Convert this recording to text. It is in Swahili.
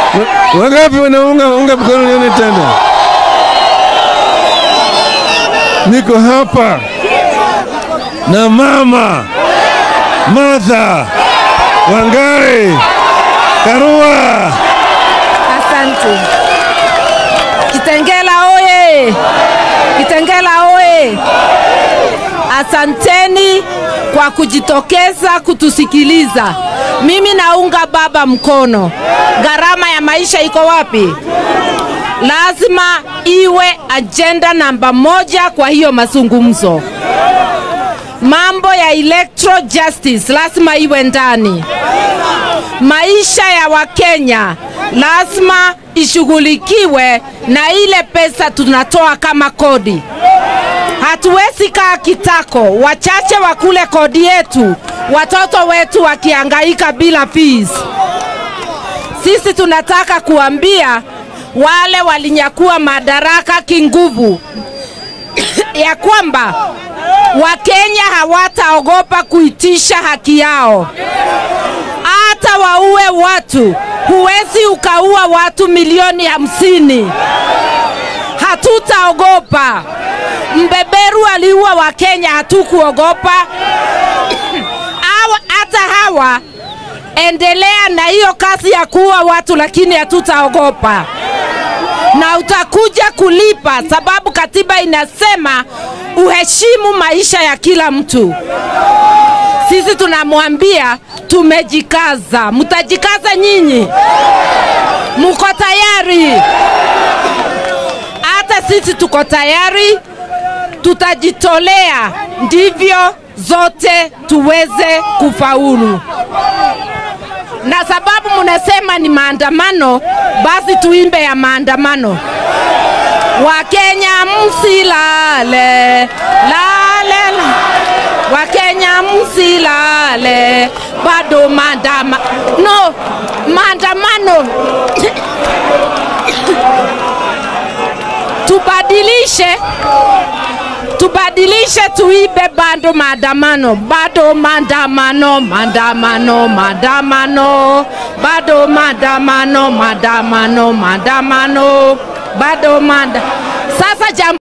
Wa- Wangapi wanaunga unga mkono nione tena? Niko hapa na mama Martha Wangari Karua. Asante. Kitengela oye! Kitengela oye! Asanteni kwa kujitokeza kutusikiliza. Mimi naunga baba mkono. Gharama ya maisha iko wapi? Lazima iwe ajenda namba moja kwa hiyo mazungumzo. Mambo ya electoral justice lazima iwe ndani maisha ya Wakenya lazima ishughulikiwe na ile pesa tunatoa kama kodi. Hatuwezi kaa kitako, wachache wakule kodi yetu, watoto wetu wakihangaika bila fees. Sisi tunataka kuambia wale walinyakua madaraka kinguvu ya kwamba Wakenya hawataogopa kuitisha haki yao hata waue watu. Huwezi ukaua watu milioni hamsini, hatutaogopa. Mbeberu aliua Wakenya, hatukuogopa. Hawa- Hata hawa endelea na hiyo kazi ya kuua watu, lakini hatutaogopa na utakuja kulipa, sababu katiba inasema uheshimu maisha ya kila mtu. Sisi tunamwambia tumejikaza. Mtajikaza nyinyi? Muko tayari? Hata sisi tuko tayari, tutajitolea ndivyo zote tuweze kufaulu. Na sababu mnasema ni maandamano, basi tuimbe ya maandamano. Wakenya msilale, lale, la. Wakenya msilale, bado maandama no maandamano tubadilishe tubadilishe tuibe bado maandamano bado maandamano maandamano maandamano bado maandamano maandamano maandamano bado manda sasa jambo